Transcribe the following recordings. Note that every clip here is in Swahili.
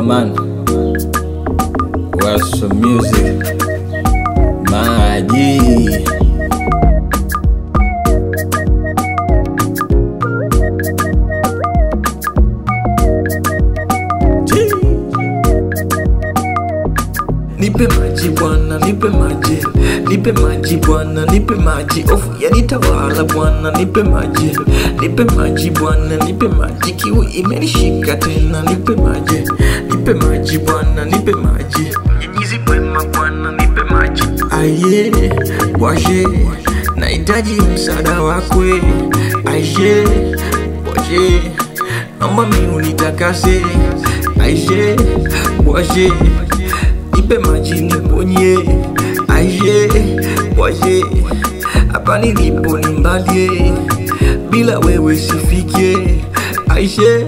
Yo man, what's some music? Maji. Nipe maji bwana, nipe maji, nipe maji bwana, nipe maji, ofu yanitawala bwana, nipe maji, nipe maji bwana, nipe maji, kiu imenishika tena, nipe maji, nipe maji bwana, nipe maji, mnyinyizi mwema bwana, nipe maji, aye, washe, nahitaji msaada wakwe, aye, washe, naomba mi unitakase, aye, washe nipe maji niponye, aye waye, hapa nilipo ni mbali, bila wewe sifike, aishe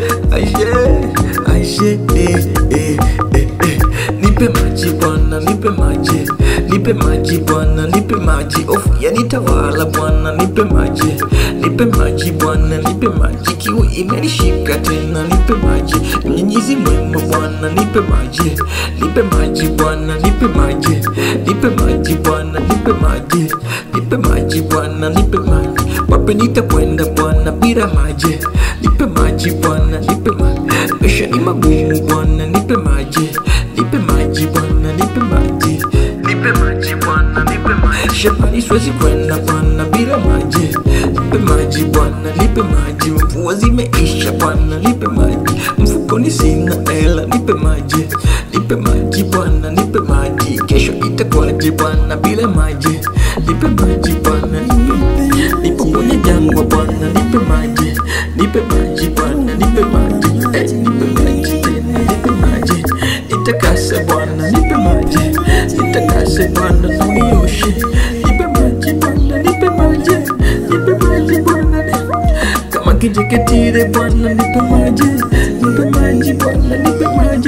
aishe aishe, eh, eh, eh, eh. nipe maji bwana, nipe maji, nipe maji bwana, nipe maji, ofu yanitawala bwana, nipe maji, nipe maji bwana, nipe maji, kiu imenishika tena, nipe maji, mnyinyizi mwema bwana, nipe maji, nipe maji bwana, nipe maji, nipe maji bwana, nipe maji, nipe maji bwana, nipe maji, wapi nitakwenda bwana bila maji, nipe maji bwana, nipe maji, maisha ni magumu bwana, nipe maji, nipe maji bwana, nipe maji, nipe maji bwana, nipe maji, shambani siwezi kwenda bwana bila maji, nipe maji bwana, nipe maji, mvua zimeisha bwana, nipe maji, mfukoni sina hela, nipe maji, nipe maji bwana, nipe maji, kesho itakuwaje bwana bila maji, nipe maji bwana, nipe nipo kwenye jangwa bwana, nipe maji, nipe maji bwana, nipe maji, eh, nipe maji tena, nipe maji, nitakase bwana, nipe maji, nitakase bwana, na unioshe, nipe maji bwana, nipe maji, nipe maji bwana, kama kijeketire bwana, nipe maji, nipe maji bwana, nipe maji.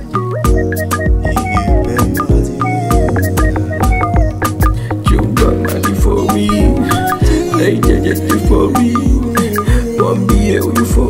Chumba mali for me, hey, jaja for me, wambie huyu for